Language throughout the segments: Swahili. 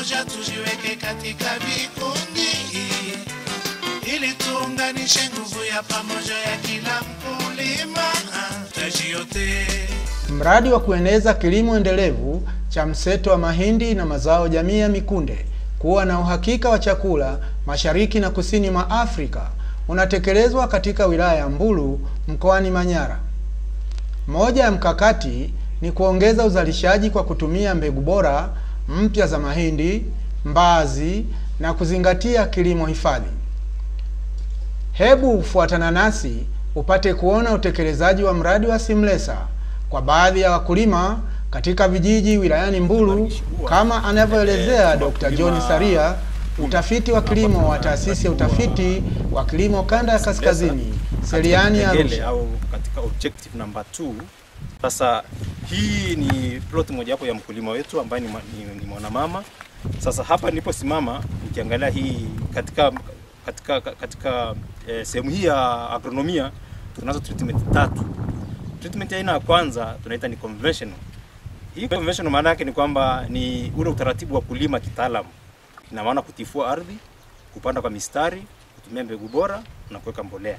pamoja tujiweke katika vikundi ili tuunganishe nguvu ya pamoja ya kila mkulima taji yote. Mradi wa kueneza kilimo endelevu cha mseto wa mahindi na mazao jamii ya mikunde kuwa na uhakika wa chakula mashariki na kusini mwa Afrika unatekelezwa katika wilaya ya Mbulu mkoani Manyara. Moja ya mkakati ni kuongeza uzalishaji kwa kutumia mbegu bora mpya za mahindi, mbaazi na kuzingatia kilimo hifadhi. Hebu fuatana nasi upate kuona utekelezaji wa mradi wa Simlesa kwa baadhi ya wakulima katika vijiji wilayani Mbulu kama anavyoelezea Dr. John Saria, mtafiti wa kilimo wa taasisi ya utafiti wa kilimo kanda ya kaskazini Seliani Arusha. au katika objective number 2. Sasa hii ni plot mojawapo ya mkulima wetu ambaye ni, mwa- ni, ni mwanamama. Sasa hapa niliposimama nikiangalia hii katika katika katika eh, sehemu hii ya agronomia tunazo treatment tatu. Treatment ya aina ya kwanza tunaita ni conventional. Hii conventional maana yake ni kwamba ni ule utaratibu wa kulima kitaalamu. Ina maana kutifua ardhi, kupanda kwa mistari, kutumia mbegu bora na kuweka mbolea.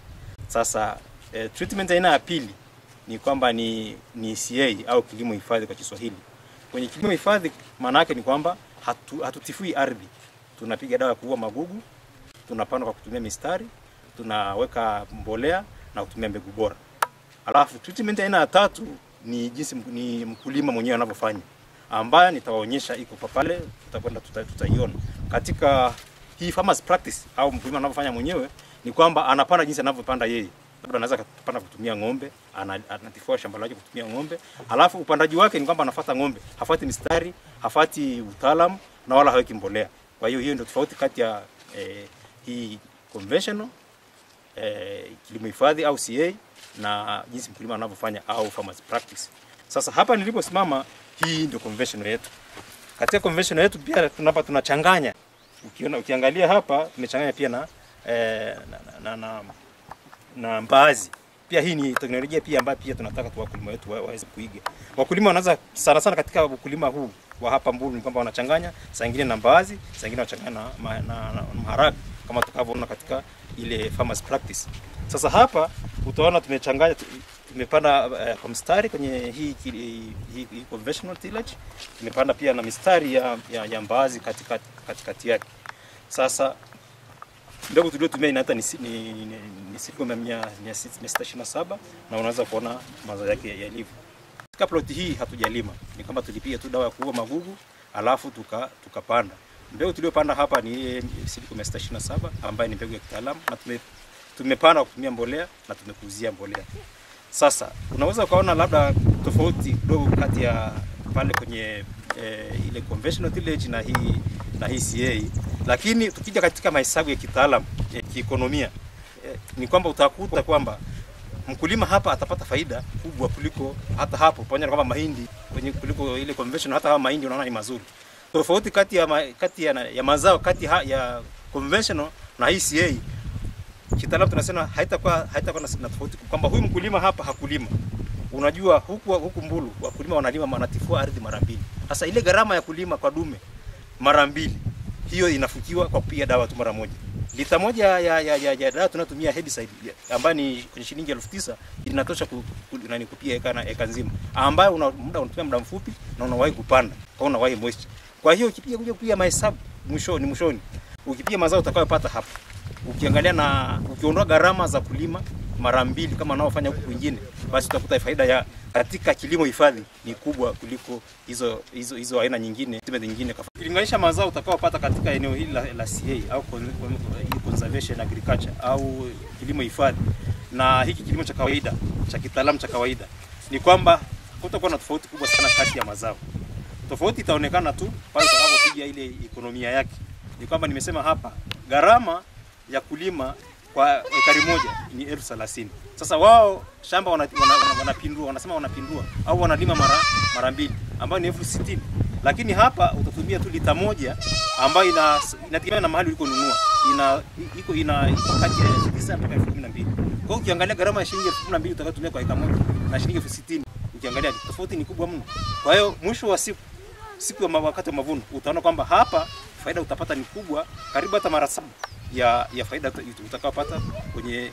Sasa eh, treatment aina ya pili ni kwamba ni, ni CA au kilimo hifadhi kwa Kiswahili. Kwenye kilimo hifadhi maana yake ni kwamba hatu, hatutifui ardhi, tunapiga dawa ya kuua magugu, tunapanda kwa kutumia mistari, tunaweka mbolea na kutumia mbegu bora. Alafu treatment aina ya tatu ni jinsi mk- ni mkulima mwenyewe anavyofanya, ambayo nitawaonyesha iko kwa pale, tutakwenda tuta- tutaiona katika hii farmers practice au mkulima anavyofanya mwenyewe, ni kwamba anapanda jinsi anavyopanda yeye. Labda anaweza kupanda kutumia ng'ombe, ana- anatifua shamba lake kutumia ng'ombe. Alafu upandaji wake ni kwamba anafuata ng'ombe, hafuati mistari, hafuati utaalamu na wala haweki mbolea. Kwa hiyo hiyo ndio tofauti kati ya eh, hii conventional eh, kilimo hifadhi au CA na jinsi mkulima anavyofanya au farmers practice. Sasa hapa niliposimama, hii ndio conventional yetu. Katika conventional yetu pia tunapa tunachanganya. Ukiona ukiangalia hapa tumechanganya pia na eh, na, na, na, na mbaazi. Pia hii ni teknolojia pia ambayo pia tunataka tu wakulima wetu wa- waweze kuiga. Wakulima wanaanza sana sana katika ukulima huu wa hapa Mbulu ni kwamba wanachanganya saa ingine na mbaazi, saa ingine wanachanganya na, ma- na, na maharage kama tutakavyoona katika ile farmers practice. Sasa hapa utaona tumechanganya tu- tumepanda uh, kwa mstari kwenye hii, hii, hii, hii conventional tillage. Tumepanda pia na mistari ya, ya, ya mbaazi katika katikati yake. Sasa mbegu tuliotumia inaita ni, si- ni, ni, ni siku mia mia mia sita mia sita ishirini na saba na unaweza kuona mazao yake yalivyo. Katika ploti hii hatujalima, ni kama tulipiga tu dawa ya kuua magugu alafu tuka tukapanda. Mbegu tuliyopanda hapa ni ile siku mia sita ishirini na saba ambayo ni mbegu ya kitaalamu na tume, tumepanda kwa kutumia mbolea na tumekuzia mbolea. Sasa unaweza ukaona labda tofauti kidogo kati ya pale kwenye eh, ile conventional tillage na hii na hii CA, lakini tukija katika mahesabu ya kitaalamu eh, kiekonomia eh, ni kwamba utakuta kwamba mkulima hapa atapata faida kubwa kuliko hata hapo, pamoja na kwamba mahindi kwenye kuliko ile conventional, hata kama mahindi unaona ni mazuri. Tofauti kati ya, ma, kati ya, ya mazao kati ha, ya conventional na hii CA kitaalamu tunasema haitakuwa haitakuwa na na tofauti kwamba huyu mkulima hapa hakulima. Unajua huku huku Mbulu wakulima wanalima wanatifua ardhi mara mbili. Sasa ile gharama ya kulima kwa dume mara mbili hiyo inafukiwa kwa kupiga dawa tu mara moja. Lita moja ya, ya, ya, ya dawa tunatumia herbicide ya- ambayo ni kwenye shilingi elfu tisa inatosha ku, ku, nani kupiga eka, na eka nzima ambayo una, muda unatumia muda mfupi na unawahi kupanda kwa unawahi moisture. Kwa hiyo ukipiga kuja kupiga mahesabu mwishoni mwishoni ukipiga mazao utakayopata hapa ukiangalia na ukiondoa gharama za kulima mara mbili kama wanaofanya huku kwingine, basi utakuta faida ya katika kilimo hifadhi ni kubwa kuliko hizo hizo hizo aina nyingine tiba nyingine. Ukilinganisha mazao utakaopata katika eneo hili la, la CA au con- con- hii conservation agriculture au kilimo hifadhi na hiki kilimo cha kawaida cha kitaalamu cha kawaida, ni kwamba kutakuwa na tofauti kubwa sana kati ya mazao. Tofauti itaonekana tu pale utakapopiga ile ekonomia yake. Ni kwamba nimesema hapa gharama ya kulima kwa ekari moja ni elfu thelathini. Sasa wao shamba wanapindua wana, wana, wanapindua, wanasema wanapindua au wanalima mara mara mbili ambayo ni elfu sitini lakini hapa utatumia tu lita moja ambayo ina inategemea na mahali ulikonunua ina iko ina iko kati ya elfu tisa mpaka elfu kumi na mbili kwa hiyo ukiangalia gharama ya shilingi elfu kumi na mbili utakayotumia kwa eka moja na shilingi elfu sitini ukiangalia tofauti ni kubwa mno kwa hiyo mwisho wa siku siku ya ma- wakati wa mavuno utaona kwamba hapa faida utapata ni kubwa, karibu hata mara saba ya, ya faida uta- utakayopata kwenye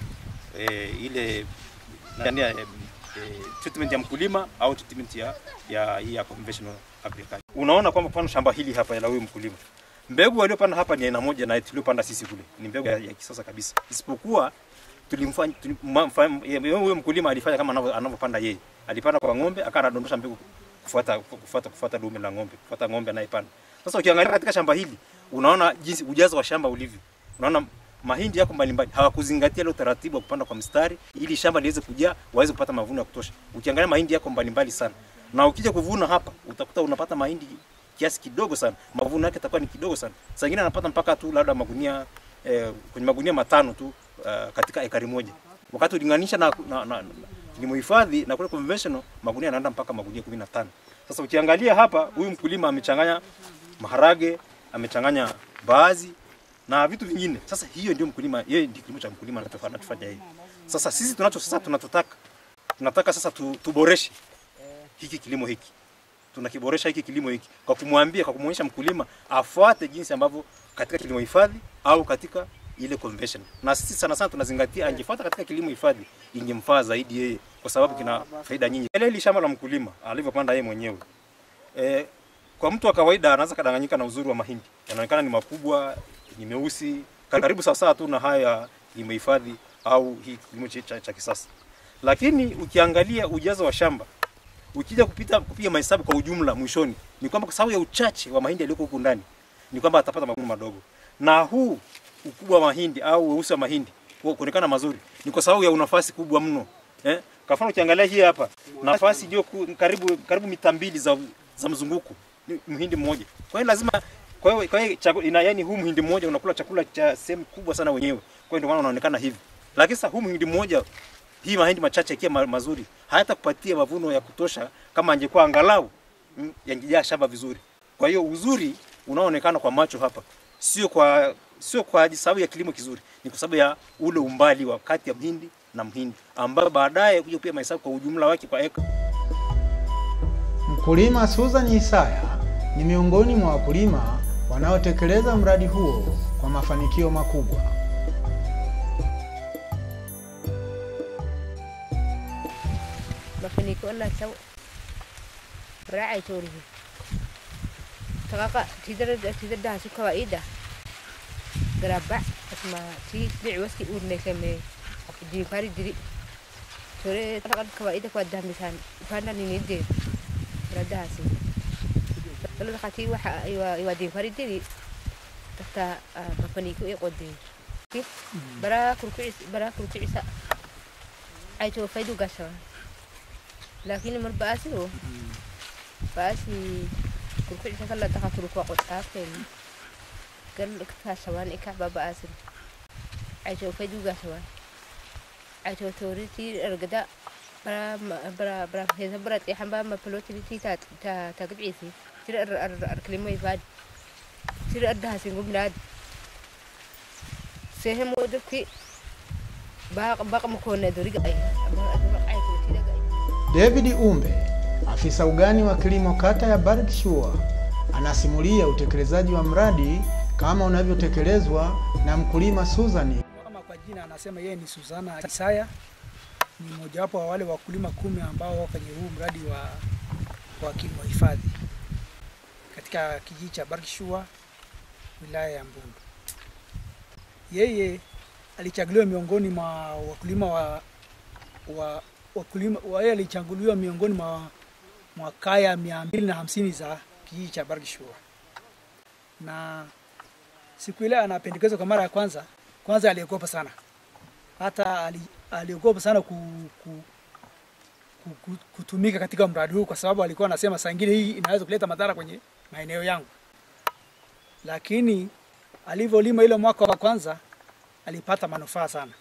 eh, ile ndani ya eh, eh, treatment ya mkulima au treatment ya ya hii ya conventional agriculture. Unaona kwamba mfano shamba hili hapa la huyu mkulima mbegu waliopanda hapa ni aina moja na tuliopanda sisi kule, ni mbegu ya, ya kisasa kabisa, isipokuwa tulimfanya tulim, ma- mfa- yeye- huyo mkulima alifanya kama anavyo- anavyopanda yeye, alipanda kwa ng'ombe, akawa anadondosha mbegu kufuata kufuata kufuata dume la ng'ombe, kufuata ng'ombe anayepanda. Sasa ukiangalia katika shamba hili, unaona jinsi ujazo wa shamba ulivyo, unaona mahindi yako mbalimbali, hawakuzingatia ile utaratibu wa kupanda kwa mstari ili shamba liweze kujaa, waweze kupata mavuno ya kutosha. Ukiangalia mahindi yako mbalimbali sana, na ukija kuvuna hapa utakuta unapata mahindi kiasi kidogo sana, mavuno yake yatakuwa ni kidogo sana. Saa ingine anapata mpaka tu labda magunia eh, kwenye magunia matano tu uh, katika ekari moja, wakati ulinganisha na, na, na, na kilimo hifadhi na kule conventional magunia yanaenda mpaka magunia 15. Sasa ukiangalia hapa, huyu mkulima amechanganya maharage, amechanganya baazi na vitu vingine. Sasa hiyo ndio mkulima, yeye ndio kilimo cha mkulima anachofanya anachofanya yeye. Sasa sisi tunacho sasa tunachotaka tunataka sasa tu, tuboreshe hiki kilimo hiki tunakiboresha hiki kilimo hiki kwa kumwambia, kwa kumwonyesha mkulima afuate jinsi ambavyo katika kilimo hifadhi au katika ile convention. Na sisi sana sana tunazingatia angefuata katika kilimo hifadhi ingemfaa zaidi yeye, kwa sababu kina faida nyingi. Ile hili shamba la mkulima alivyopanda yeye mwenyewe e, kwa mtu wa kawaida anaweza kadanganyika na uzuri wa mahindi, yanaonekana ni makubwa, ni meusi, karibu sawasawa tu na haya kilimo hifadhi au hii kilimo cha, cha, cha kisasa, lakini ukiangalia ujazo wa shamba ukija kupita kupiga mahesabu kwa ujumla mwishoni ni kwamba kwa sababu ya uchache wa mahindi yaliyoko huku ndani ni kwamba atapata mavuno madogo, na huu ukubwa wa mahindi au weusi wa mahindi ku- kuonekana mazuri ni kwa sababu ya nafasi kubwa mno eh. Kwa mfano ukiangalia hii hapa nafasi iliyo ku- karibu karibu mita mbili za, za mzunguko ni mhindi mmoja. Kwa hiyo lazima kwa hiyo kwa hiyo chaku- ina yani huu mhindi mmoja unakula chakula cha sehemu kubwa sana wenyewe. Kwa hiyo ndio maana unaonekana hivi. Lakini sasa huu mhindi mmoja hii mahindi machache yakiwa ma- mazuri hayatakupatia mavuno ya kutosha kama angekuwa angalau mm, yangejaa shamba vizuri. Kwa hiyo uzuri unaoonekana kwa macho hapa sio kwa sio kwa sababu ya kilimo kizuri, ni kwa sababu ya ule umbali wa kati ya mhindi na mhindi, ambayo baadaye kuja pia mahesabu kwa ujumla wake kwa eka Mkulima Susan Isaya ni miongoni mwa wakulima wanaotekeleza mradi huo kwa mafanikio makubwa. mafanikio na sau raacay toorihi taqaqa tidara tidada hasu kawaida garaba asma ti dhici waski urneykame dinkari diri tore taqad kawaida kwa damisan fanda ninide radahasi talada qati waxa iwa iwa dinkari diri tata mafanikio i qodey bara kurkucis bara kurkucisa ay to faydu gasawa lakini mar baasigo baasi kurkucisa kala daha turukwa qodhaafteen gal kaasawaan ika babaasin ajo fadugasawan ajo toriti ergada bara bara bara hesa bara tixan ba mapalotiri ti ta ta ta gibcisi tira ar ar ar klimo ifad tira ardahasin gumnaad sehem wodaki baq baq makona doriga ay ama adura ay ko tidaga ay David Umbe, afisa ugani wa kilimo kata ya Berkshire, anasimulia utekelezaji wa mradi kama unavyotekelezwa na mkulima Susan Kama kwa jina anasema yeye ni Suzana Isaya, ni mojawapo wa wale wakulima kumi ambao wako kwenye huu mradi wa, wa kilimo hifadhi katika kijiji cha Berkshire wilaya ya Mbulu. Yeye alichaguliwa miongoni mwa wakulima wa, wa wakulima wa yeye alichaguliwa miongoni mwa, mwa kaya mia mbili na hamsini za kijiji cha Berkshire na siku ile anapendekezwa kwa mara ya kwanza, kwanza aliogopa sana, hata ali, aliogopa sana ku, ku, ku, ku, kutumika katika mradi huu, kwa sababu alikuwa anasema saa ingine hii inaweza kuleta madhara kwenye maeneo yangu. Lakini alivyolima ile mwaka wa kwanza alipata manufaa sana.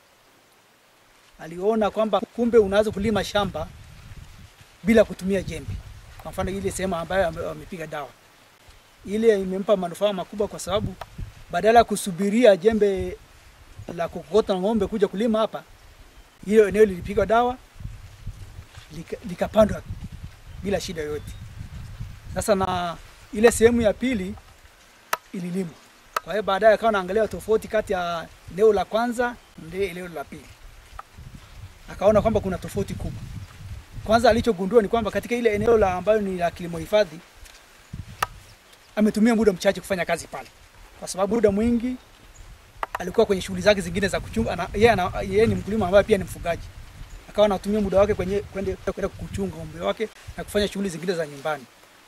Aliona kwamba kumbe unaweza kulima shamba bila kutumia jembe. Kwa mfano ile sehemu ambayo ame- wamepiga dawa ile imempa manufaa makubwa kwa sababu badala ya kusubiria jembe la kukokota ng'ombe kuja kulima hapa, hiyo eneo lilipigwa dawa lika- likapandwa bila shida yoyote. Sasa na ile sehemu ya pili ililimwa. Kwa hiyo baadaye akawa anaangalia tofauti kati ya eneo la kwanza na eneo la pili, akaona kwamba kuna tofauti kubwa. Kwanza alichogundua ni kwamba katika ile eneo la ambayo ni la kilimo hifadhi ametumia muda mchache kufanya kazi pale, kwa sababu muda mwingi alikuwa kwenye shughuli zake zingine za kuchunga. ana- Yeye ana- yeye ni mkulima ambaye pia ni mfugaji, akawa anatumia muda wake kwenye kwenda kwenda kuchunga ng'ombe wake na kufanya shughuli zingine za nyumbani.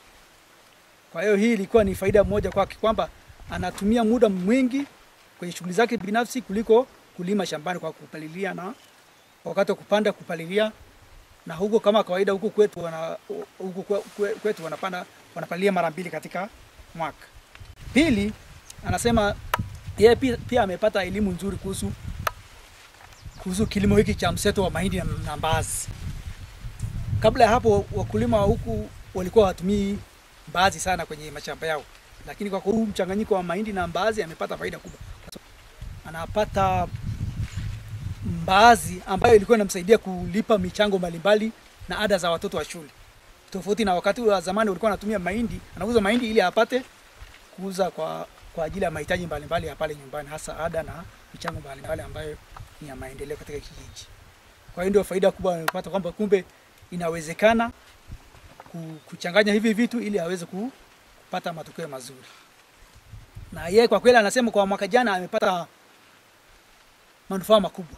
Kwa hiyo hii ilikuwa ni faida moja kwake kwamba anatumia muda mwingi kwenye shughuli zake binafsi kuliko kulima shambani kwa kupalilia na wakati wa kupanda kupalilia, na huko kama kawaida huko kwetu wana huko kwe- kwe- kwetu wanapanda wanapalilia mara mbili katika mwaka. Pili, anasema yeye pia, pia amepata elimu nzuri kuhusu kuhusu kilimo hiki cha mseto wa mahindi na, na mbaazi. Kabla ya hapo wakulima wa huku walikuwa hawatumii mbaazi sana kwenye mashamba yao, lakini kwa huu mchanganyiko wa mahindi na mbaazi amepata faida kubwa. Anapata mbaazi ambayo ilikuwa inamsaidia kulipa michango mbalimbali na ada za watoto wa shule, tofauti na wakati wa zamani walikuwa wanatumia mahindi, anauza mahindi ili apate kuuza kwa kwa ajili ya mahitaji mbalimbali ya pale nyumbani, hasa ada na michango mbalimbali ambayo ni ya maendeleo katika kijiji. Kwa hiyo ndio faida kubwa amepata kwamba kumbe inawezekana ku- kuchanganya hivi vitu ili aweze ku- kupata matokeo mazuri. Na yeye kwa kweli anasema kwa mwaka jana amepata manufaa makubwa,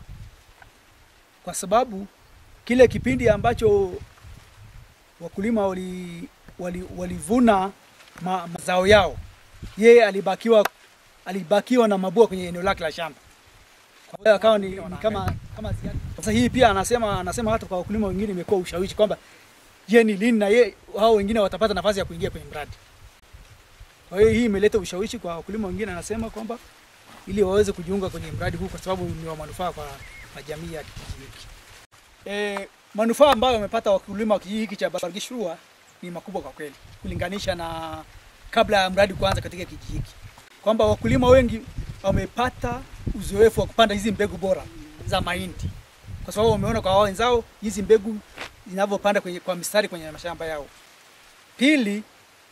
kwa sababu kile kipindi ambacho wakulima wali, wali, walivuna ma, mazao yao, yeye alibakiwa alibakiwa na mabua kwenye eneo lake la shamba. Kwa hiyo akawa ni, ni kama kama ziada. Sasa hii pia anasema anasema hata kwa wakulima wengine imekuwa ushawishi kwamba je, ni lini na ye hao wengine watapata nafasi ya kuingia kwenye mradi. Kwa hiyo hii imeleta ushawishi kwa wakulima wengine, anasema kwamba ili waweze kujiunga kwenye mradi huu kwa sababu ni wa manufaa kwa, kwa jamii ya kijiji hiki. E, manufaa ambayo wamepata wakulima wa kijiji hiki cha Bargishua ni makubwa kwa kweli kulinganisha na kabla ya mradi kuanza katika kijiji hiki, kwamba wakulima wengi wamepata uzoefu wa kupanda hizi mbegu bora za mahindi, kwa sababu wameona kwa wao wenzao hizi mbegu zinavyopanda kwenye, kwa mistari kwenye mashamba yao. Pili,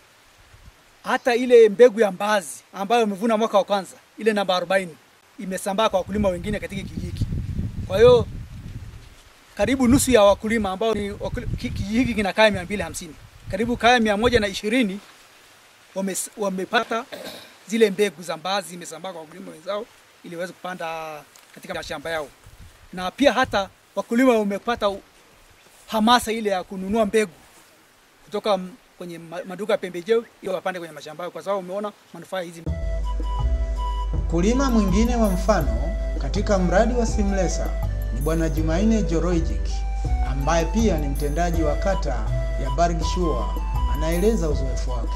hata ile mbegu ya mbaazi ambayo wamevuna mwaka wa kwanza, ile namba 40 imesambaa kwa wakulima wengine katika kijiji hiki. Kwa hiyo karibu nusu ya wakulima ambao ni wakuli- ki- kijiji hiki kina kaya mia mbili hamsini karibu kaya mia moja na ishirini wame, wamepata zile mbegu za mbaazi zimesambaa kwa wakulima wenzao ili waweze kupanda katika mashamba yao, na pia hata wakulima wamepata u- hamasa ile ya kununua mbegu kutoka m- kwenye ma- maduka ya pembejeo ili wapande kwenye mashamba yao, kwa sababu wameona manufaa ya hizi Mkulima mwingine wa mfano katika mradi wa Simlesa ni Bwana Jumaine Joroijik ambaye pia ni mtendaji wa kata ya Bargishua, anaeleza uzoefu wake.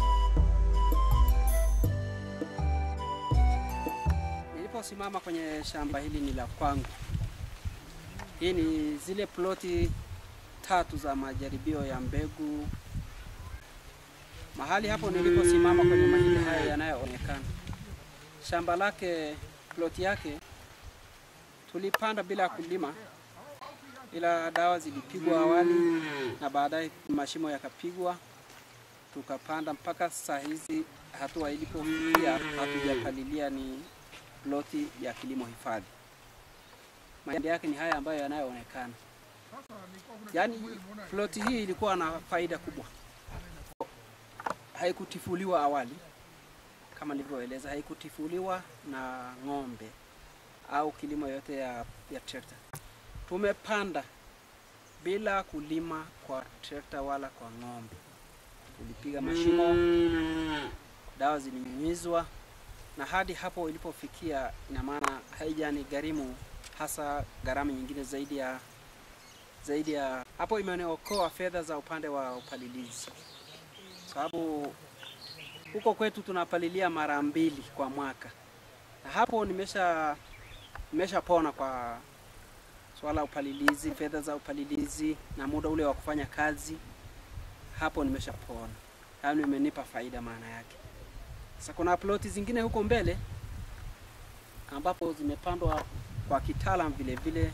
Niliposimama kwenye shamba hili ni la kwangu. Hii ni zile ploti tatu za majaribio ya mbegu. Mahali hapo niliposimama kwenye mahindi haya yanayoonekana, shamba lake, ploti yake tulipanda bila kulima, ila dawa zilipigwa awali na baadaye mashimo yakapigwa, tukapanda mpaka saa hizi. Hatua ilipofikia hatujapalilia ni ploti ya kilimo hifadhi. Mahindi yake ni haya ambayo yanayoonekana. Yaani ploti hii ilikuwa na faida kubwa, haikutifuliwa awali kama nilivyoeleza, haikutifuliwa na ng'ombe au kilimo yote ya, ya trekta. Tumepanda bila kulima kwa trekta wala kwa ng'ombe. Tulipiga mashimo, dawa zilinyunyizwa na hadi hapo ilipofikia, ina maana haijani gharimu hasa gharama nyingine zaidi ya zaidi ya hapo, imeniokoa fedha za upande wa upalilizi, sababu huko kwetu tunapalilia mara mbili kwa mwaka, na hapo nimesha nimeshapona kwa swala upalilizi, fedha za upalilizi na muda ule wa kufanya kazi, hapo nimeshapona, yaani imenipa faida maana yake. Sasa kuna ploti zingine huko mbele ambapo zimepandwa kwa kitaalam vile vile,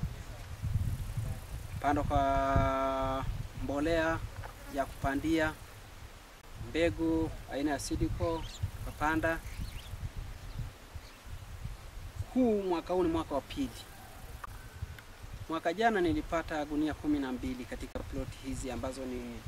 pandwa kwa mbolea ya kupandia mbegu aina ya Sidiko tukapanda. Huu mwaka huu ni mwaka wa pili. Mwaka jana nilipata gunia kumi na mbili katika ploti hizi ambazo ni,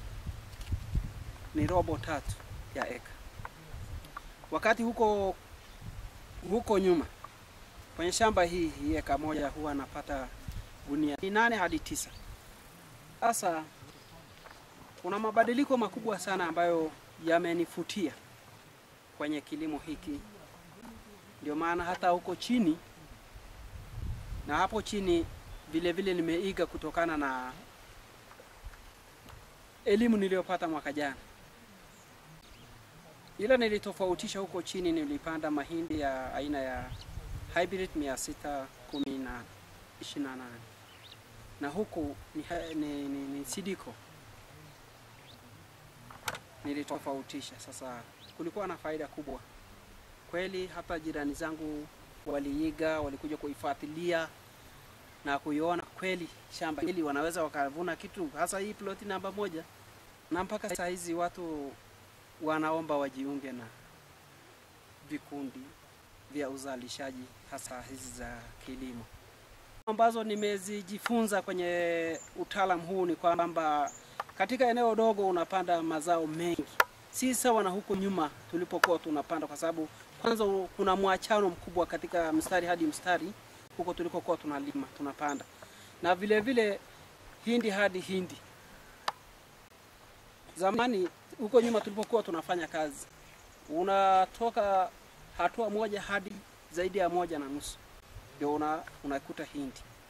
ni robo tatu ya eka, wakati huko huko nyuma kwenye shamba hii hii eka moja huwa napata gunia ni nane hadi tisa. Sasa kuna mabadiliko makubwa sana ambayo yamenifutia kwenye kilimo hiki, ndio maana hata huko chini na hapo chini vile vile nimeiga kutokana na elimu niliyopata mwaka jana, ila nilitofautisha huko chini, nilipanda mahindi ya aina ya hybrid mia sita kumi na ishirini na nane na huku ni, ha- ni, ni, ni sidiko nilitofautisha. Sasa kulikuwa na faida kubwa kweli, hata jirani zangu waliiga, walikuja kuifuatilia na kuiona kweli shamba hili wanaweza wakavuna kitu, hasa hii ploti namba moja, na mpaka saa hizi watu wanaomba wajiunge na vikundi vya uzalishaji hasa hizi za kilimo ambazo nimezijifunza kwenye utaalamu huu ni kwamba katika eneo dogo unapanda mazao mengi, si sawa na huko nyuma tulipokuwa tunapanda, kwa sababu kwanza kuna mwachano mkubwa katika mstari hadi mstari huko tulikokuwa tunalima tunapanda, na vile vile hindi hadi hindi. Zamani huko nyuma tulipokuwa tunafanya kazi, unatoka hatua moja hadi zaidi ya moja na nusu ndio una, unakuta hindi